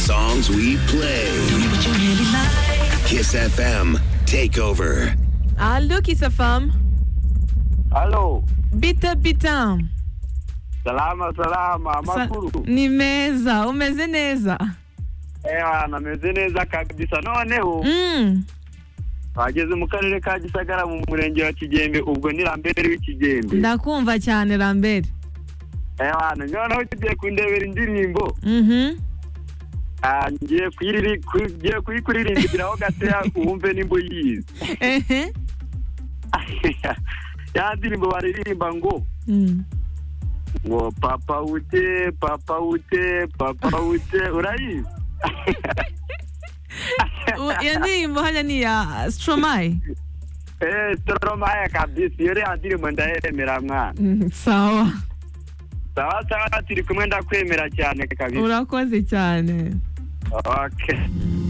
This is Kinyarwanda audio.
songs we play. Kiss FM Takeover. Alo Kisafam. Halo, Bita bita. salama salama, Sa- makuru nimeza umeze neza ewa nameze neza kabisa noneho mm. bageze mu karere ka gisagara mu murenge wa kigembe ubwo ni rambere w'ikigembe ndakumva cyane rambere ewa noneho tugiye kundebera indirimbo Mhm. Ah, ngiye kuyiriri- ku- ngiye kuyikuririmbiraho gateya wumve nimba uyizi Ehe. ya ndirimbo baririmba ngo Mm. ngo papa ute papa ute papa ute urayizi U- iyo ndirimbo hariya ni iya stromae eee toromaya kabisi iyo rero ndirimbo ndayemera mwana Mm, sawa sawa sawa turi kumwe ndakwemera cyane kabisa urakoze cyane okay